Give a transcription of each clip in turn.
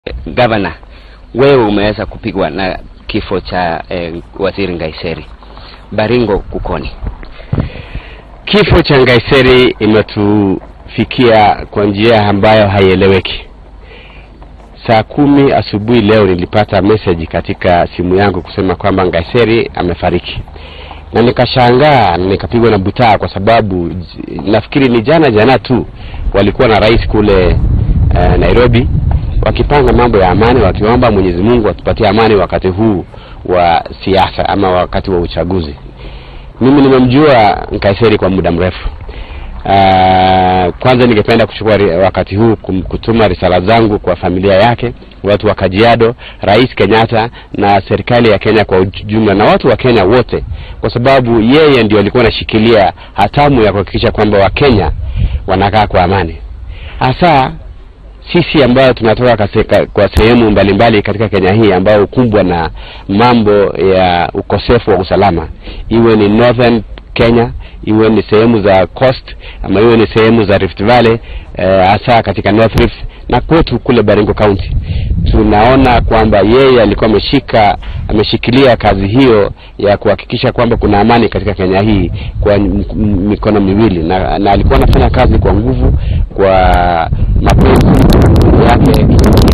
Gavana, wewe umeweza kupigwa na kifo cha eh, waziri Ngaiseri. Baringo kukoni? Kifo cha Ngaiseri imetufikia kwa njia ambayo haieleweki. Saa kumi asubuhi leo nilipata message katika simu yangu kusema kwamba Ngaiseri amefariki, na nikashangaa na nikapigwa na butaa, kwa sababu j- nafikiri ni jana jana tu walikuwa na rais kule eh, Nairobi wakipanga mambo ya amani, wakiomba Mwenyezi Mungu atupatie amani wakati huu wa siasa ama wakati wa uchaguzi. Mimi nimemjua Nkaiseri kwa muda mrefu. Uh, kwanza ningependa kuchukua ri- wakati huu kum- kutuma risala zangu kwa familia yake, watu wa Kajiado, Rais Kenyatta na serikali ya Kenya kwa ujumla na watu wa Kenya wote, kwa sababu yeye ndio alikuwa anashikilia hatamu ya kuhakikisha kwamba Wakenya wanakaa kwa amani, hasa sisi ambayo tunatoka kaseka, kwa sehemu mbalimbali katika Kenya hii ambayo hukumbwa na mambo ya ukosefu wa usalama, iwe ni northern Kenya, iwe ni sehemu za coast ama iwe ni sehemu za Rift Valley eh, hasa katika North Rift na kwetu kule Baringo County, tunaona kwamba yeye alikuwa ameshika ameshikilia kazi hiyo ya kuhakikisha kwamba kuna amani katika Kenya hii kwa m- m- mikono miwili na, na alikuwa anafanya kazi kwa nguvu, kwa mapenzi yake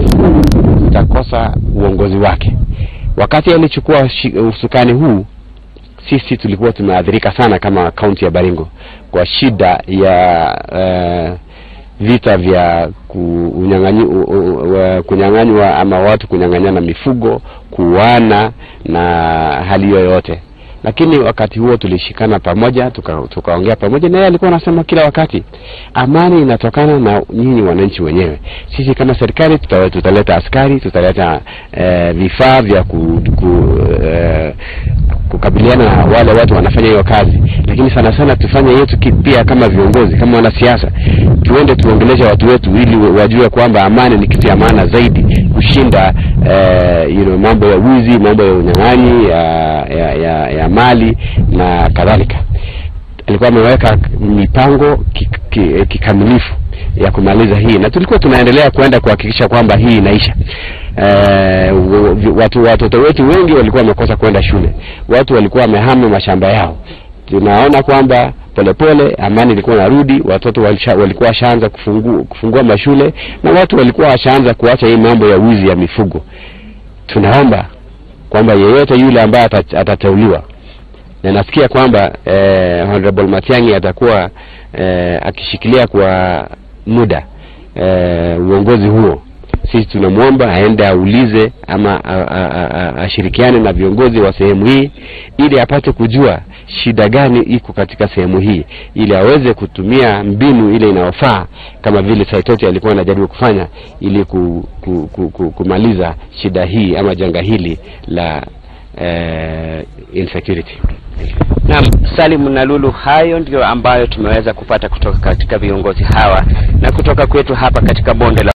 tutakosa uongozi wake. Wakati alichukua shi- usukani huu, sisi tulikuwa tumeathirika sana kama kaunti ya Baringo kwa shida ya uh, vita vya ku- unyang'anyi- u- u- wa- kunyang'anywa ama watu kunyang'anyana mifugo, kuuana na hali yoyote lakini wakati huo tulishikana pamoja tuka- tukaongea pamoja na yeye alikuwa anasema kila wakati amani inatokana na nyinyi wananchi wenyewe sisi kama serikali tuta, tutaleta askari tutaleta eh, vifaa vya ku, ku, eh, kukabiliana na wale watu wanafanya hiyo kazi lakini sana sana tufanye yetu ki- pia kama viongozi kama wanasiasa tuende tuongeleshe watu wetu ili wa- wajue kwamba amani ni kitu ya maana zaidi kushinda eh, you know, mambo ya wizi mambo ya unyang'anyi ya, ya, ya, ya mali na kadhalika alikuwa ameweka mipango kik- ki- kikamilifu ya kumaliza hii na tulikuwa tunaendelea kwenda kuhakikisha kwamba hii inaisha eh, w- watu watoto wetu wengi walikuwa wamekosa kwenda shule watu walikuwa wamehama mashamba yao tunaona kwamba polepole amani ilikuwa narudi watoto walisha, walikuwa washaanza kufungu, kufungua mashule na watu walikuwa washaanza kuacha hii mambo ya wizi ya mifugo tunaomba kwamba yeyote yule ambaye ata- atateuliwa na nasikia kwamba eh, Honorable Matiang'i atakuwa eh, akishikilia kwa muda eh, uongozi huo. Sisi tunamwomba aende aulize ama a- a- a- a- ashirikiane na viongozi wa sehemu hii ili apate kujua shida gani iko katika sehemu hii, ili aweze kutumia mbinu ile inayofaa kama vile Saitoti alikuwa anajaribu kufanya ili ku, ku, ku, ku, kumaliza shida hii ama janga hili la eh, insecurity. Naam, Salim na Lulu, hayo ndio ambayo tumeweza kupata kutoka katika viongozi hawa na kutoka kwetu hapa katika bonde la